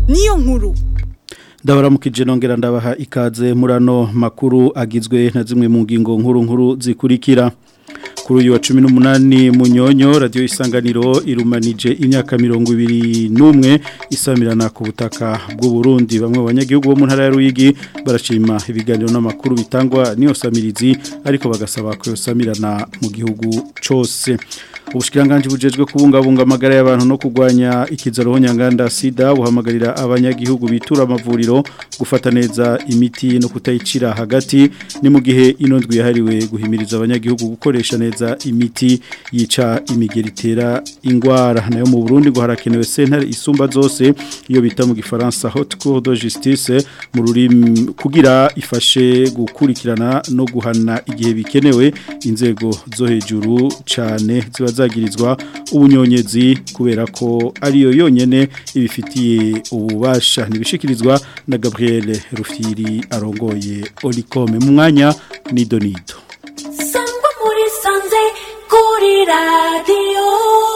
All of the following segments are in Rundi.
niyo nkuru ndabaramukije nongera ndabaha ikaze murano makuru agizwe na zimwe mu ngingo nkuru nkuru zikurikira kuri uyu wa cumi n'umunani munyonyo radiyo isanganiro irumanije imyaka mirongo ibiri n'umwe isamirana ku butaka bw'uburundi bamwe mu banyagihugu bo mu ntara ya ruyigi barashima ibiganiro n'amakuru bitangwa n'iyo samirizi ariko bagasaba ko iyo samirana mu gihugu cyose ubushikiranganje bujejwe kubungabunga amagara y'abantu no kurwanya ikizaro nyanganda sida buhamagarira abanyagihugu bitura amavuriro gufata neza imiti no kutayicira hagati ni mu gihe ino ndwi yahariwe guhimiriza abanyagihugu gukoresha neza imiti yica imigeri itera ingwara nayo mu Burundi ngo harakenewe sentare isumba zose iyo bita mu gifaransa haute cour de justice mu rurimi kugira ifashe gukurikirana no guhana igihe bikenewe inzego zo hejuru cyane ziba zagirizwa ubunyonyezi kubera ko ariyo yonyene ibifitiye ububasha ntibishikirizwa na Gabriel Rufiri arongoye Olicome mu mwanya ni Donido Sangwa muri sanze kuri radio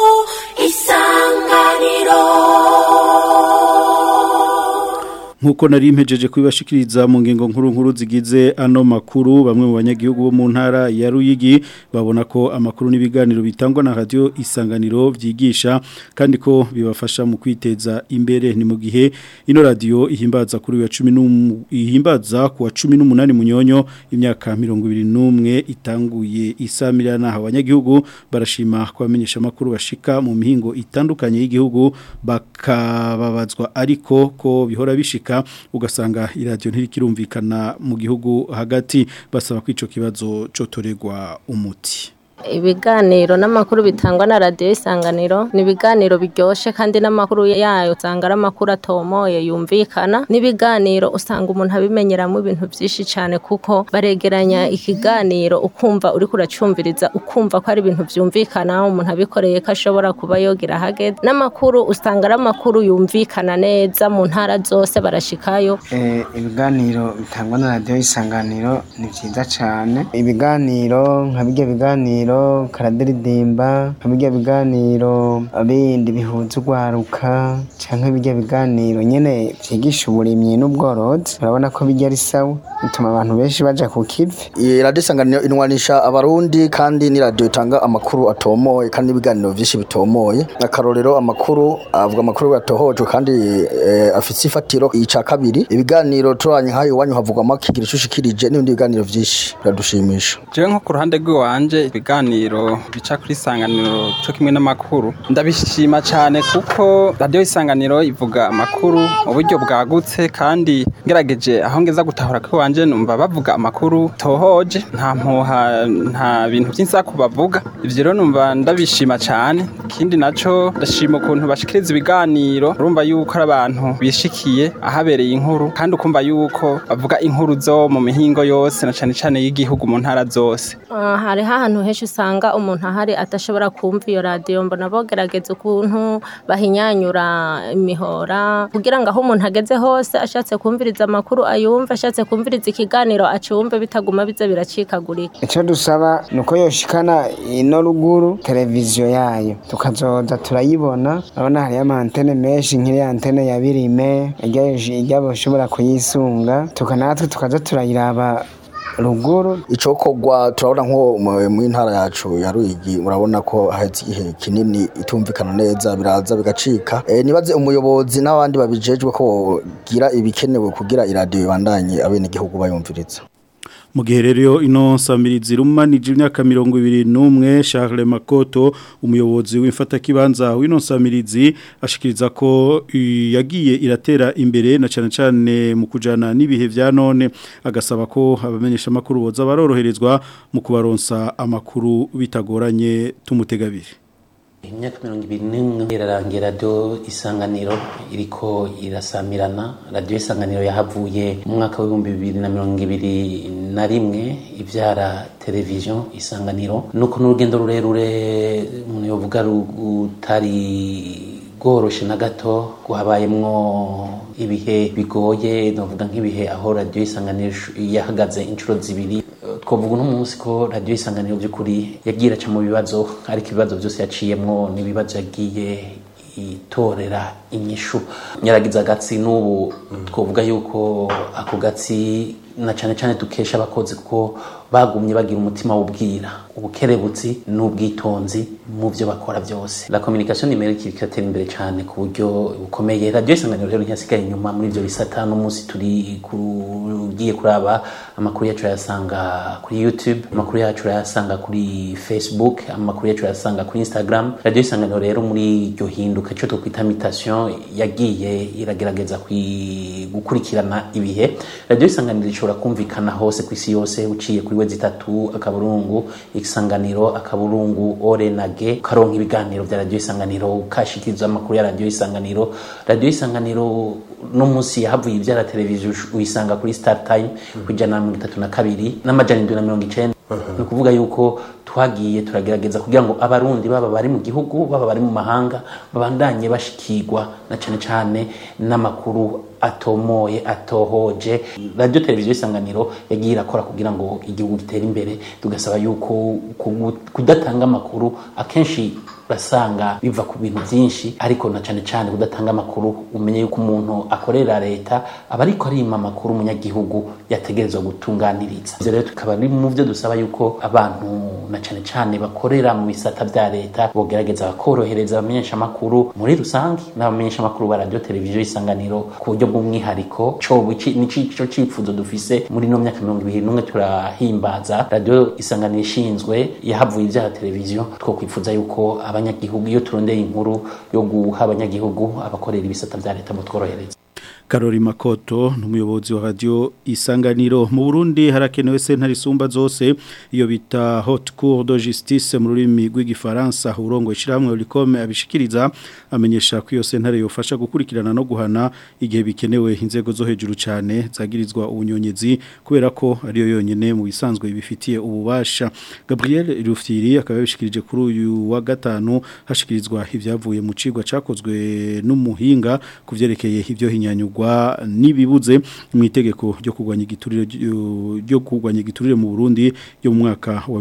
isanganiro nkuko nari mpejeje kubibashikiriza mu ngingo nkuru nkuru zigize ano makuru bamwe mu banyagihugu bo mu ntara ya Ruyigi babona ko amakuru n'ibiganiro bitangwa na radio isanganiro byigisha kandi ko bibafasha mu kwiteza imbere ni mu gihe ino radio ihimbaza kuri wa 10 ihimbaza ku wa 18 munyonyo imyaka 21 itanguye isamirana abanyagihugu barashima kwamenyesha amakuru bashika mu mihingo itandukanye y'igihugu bakababazwa ariko ko bihora bishika ugasanga iradiyo ntirikirumvikana mu gihugu hagati basaba ko icyo kibazo cyotorerwa umuti ibiganiro n'amakuru bitangwa na radiyo isanganiro ni ibiganiro biryoshye kandi n'amakuru yayo usanga ari amakuru atomoye yumvikana n'ibiganiro usanga umuntu abimenyeramo ibintu byinshi cyane kuko baregeranya ikiganiro ukumva uri kuracumviriza ukumva ko ari ibintu byumvikana umuntu abikoreye ko ashobora kuba yogira ahageze n'amakuru usanga ari amakuru yumvikana neza mu ntara zose barashikayo ibiganiro bitangwa na radiyo isanganiro ni byiza cyane ibiganiro nka bijya biganiro karadiridimba nka bijya biganiro bindi bihuza urwaruka cyangwa bijya biganiro nyine byigisha uburimyi n'ubworozi urabona ko bijya ari sawa bituma abantu benshi baja ku kivi iyi radiyo isanganiro inwanisha abarundi kandi ni radiyo itanga amakuru atomoye kandi n'ibiganiro byinshi bitomoye akarorero amakuru avuga amakuru yatohojwe kandi afite ifatiro ica kabiri ibiganiro turanye nk'ayo iwanyu havugwamo kigira ishushikirije n'ibindi biganiro byinshi biradushimisha jewe nko ku ruhande rw'iwanje ibiganiro bica kuri isanganiro cyo kimwe n'amakuru ndabishima cyane kuko radiyo isanganiro ivuga amakuru mu buryo bwagutse kandi ngerageje aho ngeza gutahura ko iwanje numva bavuga amakuru tohoje nta mpuha nta bintu by'insaku bavuga ivyo rero numva ndabishima cyane ikindi naco ndashima ukuntu bashikiriza ibiganiro urumva yuko ari abantu bishikiye ahabereye inkuru kandi ukumva yuko bavuga inkuru zo mu mihingo yose na cane cane y'igihugu mu ntara zose uh, hariho ahantu henshi usanga umuntu ahari atashobora kumva iyo radiyo mbona bogerageza ukuntu bahinyanyura imihora kugira ngo aho umuntu ageze hose ashatse kumviriza amakuru ayumve ashatse kumviriza ikiganiro acumve bitaguma biza biracikagurika icyo dusaba ni uko yoshikana ino ruguru televiziyo yayo tukazoza turayibona urabona hariyo amantene menshi nk'iriya antene ya birime ijya bashobora kuyisunga tukanatwe tukaza turayiraba ruguru icokogwa turabona nko mu ntara yacu ya Ruyigi murabona ko haheze igihe kinini itumvikana neza biraza bigacika e, nibaze umuyobozi n'abandi babijejwe ko gira ibikenewe kugira iradiyo ibandanye abene igihugu bayumviriza mu gihe rero ino samirizi rumanije imyaka mirongo ibiri n'umwe Charles Makoto umuyobozi w'imfatakibanza w'ino samirizi ashikiriza ko yagiye iratera imbere na cyane cyane mu kujana n'ibihe vya none agasaba ko abamenyesha makuru boza baroroherezwa mu kubaronsa amakuru bitagoranye tumutegabire imyaka mirongo ibiri n'imwe irarangira radiyo isanganiro iriko irasamirana radiyo isanganiro yahavuye mu mwaka w'ibihumbi bibiri na mirongo ibiri na rimwe ibyara televiziyo isanganiro nuko n'urugendo rurerure umuntu yovuga rutari bworoshe na gato habayemwo ibihe bigoye navuga nk'ibihe aho radiyo isanganiro yahagaze inshuro zibiri twavuga uno munsi ko radiyo isanganiro by'ukuri yagiye iraca mu bibazo ariko ibibazo byose yaciyemwo n'ibibazo yagiye itorera inyishu nyaragiza agatsi n'ubu twavuga yuko ako gatsi na cyane cyane dukesha abakozi kuko bagumye bagira umutima w'ubwira ubukerebutsi n'ubwitonzi mu byo bakora byose la communication numérique ikatera imbere cyane ku buryo bukomeye radio isanganiro rero ntiyasigaye inyuma muri ibyo bisata no munsi turi kugiye kuraba amakuru yacu yasanga kuri YouTube amakuru yacu yasanga kuri Facebook amakuru yacu yasanga kuri Instagram radio isanganiro rero muri iryo hinduka cyo twokwita mutation yagiye iragerageza gukurikirana ibihe radio isanganiro ishobora kumvikana hose ku isi yose uciye kuri wezi itatu akaburungu isanganiro akaburungu orenage ukaronka ibiganiro bya radio isanganiro ukashikiriza amakuru ya radio isanganiro radio isanganiro no munsi yahavuye ibyara televiziyo uyisanga kuri star time ku ijana na mirongo itatu na kabiri n'amajana indwi na mirongo icenda ni ukuvuga yuko twagiye turagerageza kugira ngo abarundi baba bari mu gihugu baba bari mu mahanga babandanye bashikirwa na cane cane n'amakuru atomoye atohoje radio televiziyo isanganiro yagiye irakora kugira ngo igihugu gitere imbere tugasaba yuko kudatanga amakuru akenshi basanga biva ku bintu byinshi ariko na cane cane kudatanga amakuru umenye yuko umuntu akorera leta aba ariko arima amakuru umunyagihugu yategerezwa gutunganiriza ivyo rero tukaba ari mu byo dusaba yuko abantu na cane cane bakorera mu bisata vya leta bogerageza bakorohereza abamenyesha amakuru muri rusange n'abamenyesha amakuru ba radio televiziyo isanganiro ku buryo bw'umwihariko cobo nico cifuzo dufise muri no myaka mirongo ibiri n'umwe turahimbaza radio isanganiro ishinzwe yahavuye ivyaha televiziyo two kwifuza yuko abanyagihugu iyo turondeye inkuru yo guha abanyagihugu abakorera ibisata vya leta mutworohereza Karori Makoto n'umuyobozi wa radio Isanganiro mu Burundi harakenewe sentare isumba zose iyo bita Haute Cour de Justice mu rurimi rw'igifaransa urongo ishiramwe Olicome abishikiriza amenyesha ko iyo sentare yofasha gukurikirana no guhana igihe bikenewe inzego zo hejuru cyane zagirizwa ubunyonyezi kubera ko ariyo yonyene mu bisanzwe bifitiye ububasha Gabriel Rufyiri akaba yabishikirije kuri uyu wa gatanu hashikirizwa ivyavuye mu cigwa cakozwe n'umuhinga kuvyerekeye ivyo hinyanyugwa nibibuze mu itegeko ryo kugwanya igiturire ryo kugwanya igiturire mu Burundi yo mu mwaka wa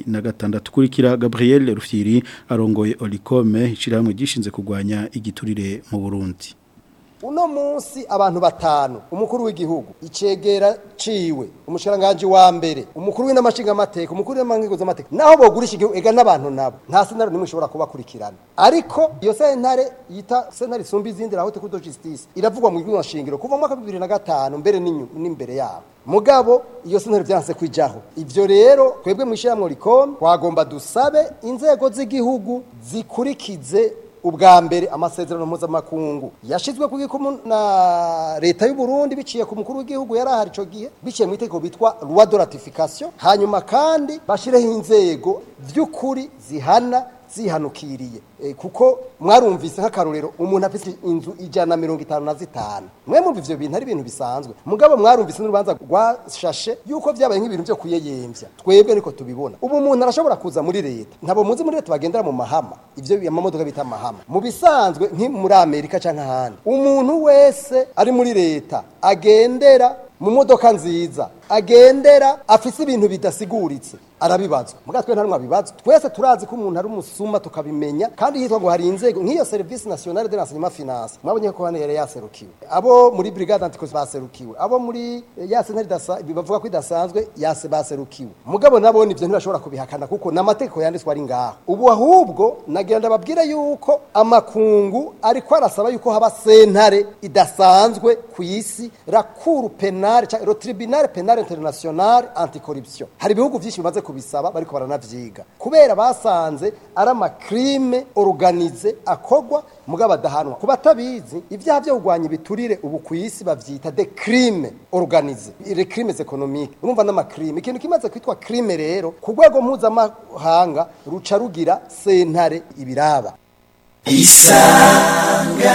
2006 kurikira Gabriel Rufyiri arongoye Olicome ishiramwe gishinze kugwanya igiturire mu Burundi uno munsi abantu batanu umukuru w'igihugu icegera ciwe umushiranganje wa mbere umukuru w'inamashinga amateka umukuru w'amangigo z'amateka naho bogurisha igihugu ega n'abantu nabo nta sentare nimwe ishobora kubakurikirana ariko iyo sentare yita sentare isumba izindi la haute cour de justice iravugwa mu gihugu shingiro kuva mu mwaka wa 2005 mbere n'imbere yabo mugabo iyo sentare byanse kwijaho ivyo rero twebwe mu ishiramwe rikome twagomba dusabe inzego z'igihugu zikurikize ubwa mbere amasezerano mpuzamakungu yashizwe ku gikumu na leta y'u Burundi biciye ku mukuru w'igihugu yarahari ico gihe biciye mu itegeko bitwa loi de ratification hanyuma kandi bashireho inzego vy'ukuri zihana zihanukiriye e, kuko mwarumvise nk'akarorero umuntu afite inzu ijana mirongo itanu na zitanu mwe mumva ivyo bintu ari ibintu bisanzwe mugabo mwarumvise n'urubanza rwashashe yuko vyabaye nk'ibintu vyo kuyeyemvya twebwe niko tubibona ubu umuntu arashobora kuza muri leta ntabo muzi muri leta bagendera mu mahama ivyo amamodoka bita mahama mu bisanzwe nki muri amerika canke ahandi umuntu wese ari muri leta agendera mu modoka nziza agendera afise ibintu bidasiguritse arabibazwa muga twe ntarumwe abibazwa twese turazi ko umuntu ari umusuma tukabimenya kandi hitwa ngo hari inzego nk'iyo service nationale de l'enseignement finance mwabonye ko hano yari yaserukiwe abo muri brigade anticos baserukiwe abo muri ya sentare bavuga ko idasanzwe yase baserukiwe mugabo nabo nivyo ntibashobora kubihakana kuko n'amategeko yanditswe ari ngaho ubu ahubwo nagira ndababwire yuko amakungu ariko arasaba yuko haba sentare idasanzwe ku isi la cour penale le tribunal penal international anticorruption hari ibihugu vyinshi bimaze kubisaba bariko baranavyiga kubera basanze ari amakrime organize akogwa mugabo adahanwa kuba atabizi ibyaha byo kugwanya ibiturire ubu ku isi bavyita de crime organize les crimes économiques urumva n'amakrime ikintu kimaze kwitwa crime rero ku rwego mpuzamahanga ruca rugira sentare ibiraba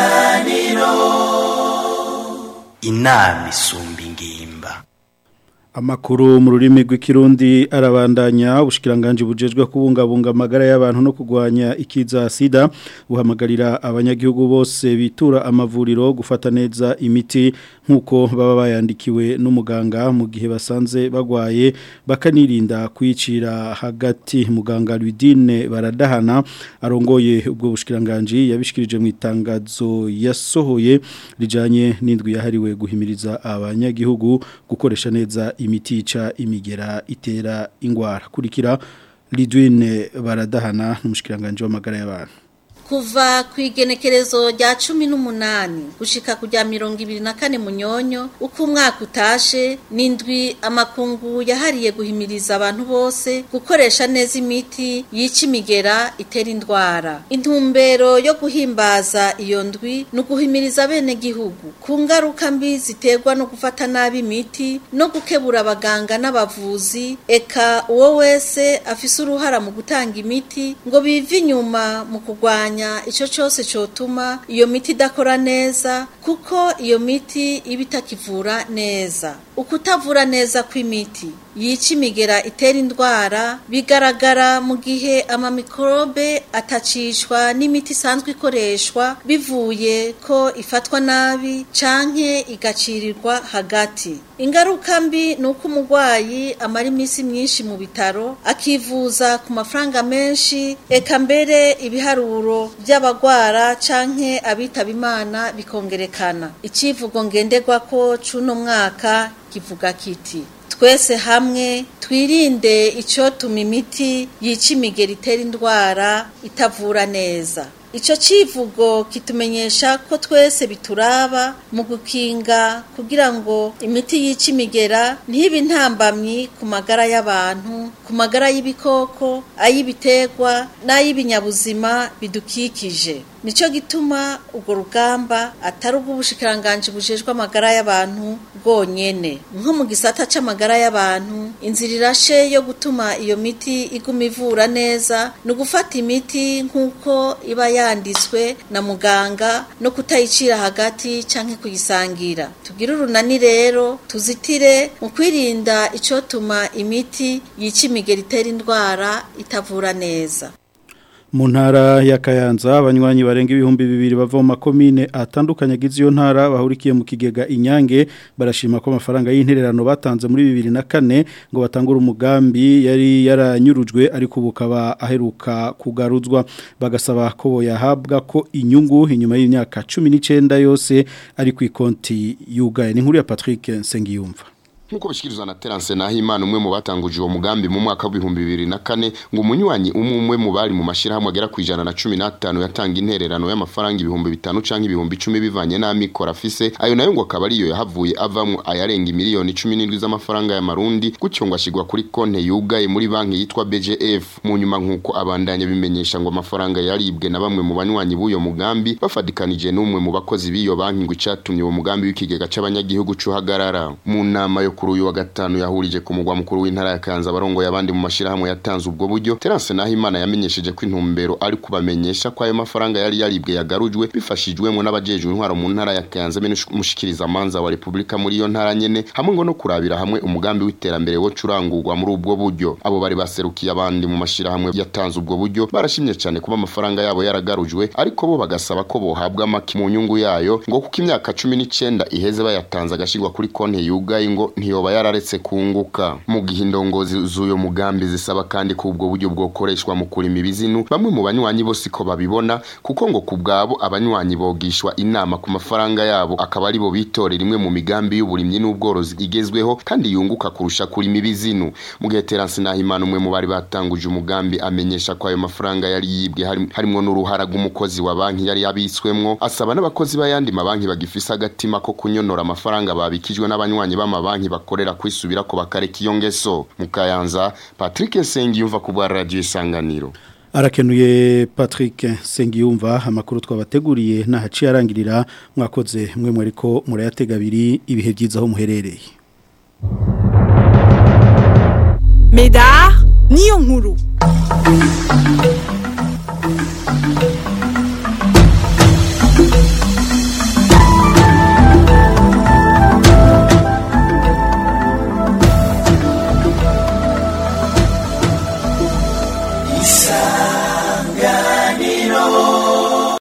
isanganiro inama isumba ingimba Amakuru mu rurimi rw'ikirundi arabandanya ubushikiranganje bujejwe kubungabunga amagara y'abantu no kugwanya ikiza sida buhamagarira abanyagihugu bose bitura amavuriro gufata neza imiti nkuko baba bayandikiwe n'umuganga mu gihe basanze bagwaye bakanirinda kwicira hagati muganga Ludine baradahana arongoye ubwo bushikiranganje yabishikirije mu itangazo yasohoye rijanye n'indwi yahariwe guhimiriza abanyagihugu gukoresha neza imiti yica imigera itera ingwara kurikira Lidwine baradahana n'umushikiranganje w'amagara y'abantu kuva ku igenekerezo rya cumi n'umunani gushika ku rya mirongo ibiri na kane munyonyo uko umwaka utashe n'indwi amakungu yahariye guhimiriza abantu bose gukoresha neza imiti yica imigera itera indwara intumbero yo guhimbaza iyo ndwi ni uguhimiriza bene gihugu ku ngaruka mbi ziterwa no gufata nabi imiti no gukebura abaganga n'abavuzi eka uwo wese afise uruhara mu gutanga imiti ngo bive inyuma mu kurwanya icyo cyose cyotuma iyo miti idakora neza kuko iyo miti iba itakivura neza ukutavura neza kw'imiti yica imigera itera indwara bigaragara mu gihe amamikorobe atacishwa n'imiti isanzwe ikoreshwa bivuye ko ifatwa nabi canke igacirirwa hagati ingaruka mbi ni uko umurwayi amara iminsi myinshi mu bitaro akivuza ku mafaranga menshi eka mbere ibiharuro by'abagwara canke abitaba imana bikongerekana icivugo ngenderwako c'uno mwaka kivuga kiti twese hamwe twirinde icyotuma imiti yica imigeri itera indwara itavura neza icyo kivugo kitumenyesha ko twese bituraba mu gukinga kugira ngo imiti yica imigera ntibe intambamyi ku magara y'abantu ku magara y'ibikoko ay'ibiterwa n'ay'ibinyabuzima bidukikije nicyo gituma urwo rugamba atari ubw'ubushikiranganje bujejwe amagara y'abantu bwonyene nko mu gisata c'amagara y'abantu inzira irashe yo gutuma iyo miti iguma ivura neza ni ugufata imiti nk'uko iba yanditswe na muganga no kutayicira hagati canke kuyisangira tugire urunani rero tuzitire mu kwirinda icotuma imiti yica imigeri itera indwara itavura neza mu ntara ya Kayanza abanywanyi barenga ibihumbi bibiri bava mu makomine atandukanye agize iyo ntara bahurikiye mu kigega inyange barashima ko amafaranga y'intererano batanze muri bibiri na kane ngo batangure umugambi yari yaranyurujwe ariko ubu ukaba aheruka kugaruzwa bagasaba ko boyahabwa ko inyungu inyuma y'imyaka cumi n'icyenda yose ari ku ikonti yugaye ni nkuru ya Patrick Nsengiyumva nkuko bishikirizwa na Terence Nahimana umwe mu batanguje uwo mugambi mu mwaka wa 2004 ngo umunywanyi umwe umwe mu bari mu mashirahamwe agera ku ijana na 15 yatanga intererano y'amafaranga ibihumbi bitanu canke ibihumbi 10 bivanye n'amikoro afise ayo nayo ngo akaba ariyo yahavuye avamwe ayarenga miliyoni 17 z'amafaranga ya marundi gutyo ngo ashigwa kuri konte yugaye muri banki yitwa BGF mu nyuma nkuko abandanya bimenyesha ngo amafaranga yaribwe na bamwe mu banywanyi b'uyo mugambi bafadikanije n'umwe mu bakozi b'iyo banki ngo icatumye uwo mugambi w'ikigega c'abanyagihugu cuhagarara mu nama yo kuri uyu wa gatanu yahurije ku mugwa mukuru w'intara ya Kanza barongoye abandi mu mashirahamwe yatanze ubwo buryo Terence Nahimana yamenyesheje ko intumbero ari kubamenyesha ko ayo mafaranga yari yaribwe yagarujwe bifashijwemo n'abajejwe intwaro mu ntara ya Kanza bene mushikiriza manza wa Republika muri iyo ntara nyene hamwe ngo no kurabira hamwe umugambi w'iterambere wo curangurwa muri ubwo buryo abo bari baserukiye abandi mu mashirahamwe yatanze ubwo buryo barashimye cyane kuba amafaranga yabo yaragarujwe ariko bo bagasaba ko bohabwa amaki mu nyungu yayo ngo kuko imyaka 19 iheze bayatanze agashigwa kuri konte yugaye ngo ntiyoba yararetse kunguka mu gihe indongozi z'uyo mugambi zisaba kandi ko ubwo buryo bwokoreshwa mu kurima ibizinu bamwe mu banywanyi bose ko babibona kuko ngo ku bwabo abanywanyi bogishwa inama ku mafaranga yabo akaba ari bo bitorera imwe mu migambi y'uburimyi n'ubworozi igezweho kandi yunguka kurusha kurima ibizinu mu gihe Terence Nahimana umwe mu bari batanguje umugambi amenyesha ko ayo mafaranga yari yibwe harimo n'uruhara rw'umukozi wa banki yari yabitswemwo asaba n'abakozi b'ayandi mabanki bagifise agatima ko kunyonora amafaranga babikijwe n'abanywanyi b'amabanki bakorera kwisubira ko bakareka iyo ngeso mukayanza Patrick Nsengiyumva ku bwa radio isanganiro arakenuye Patrick Sengiyumva amakuru twabateguriye nahaciye arangirira mwakoze mwe mwariko murayatega abiri ibihe byiza aho muherereye Medar niyo nkuru isanganiro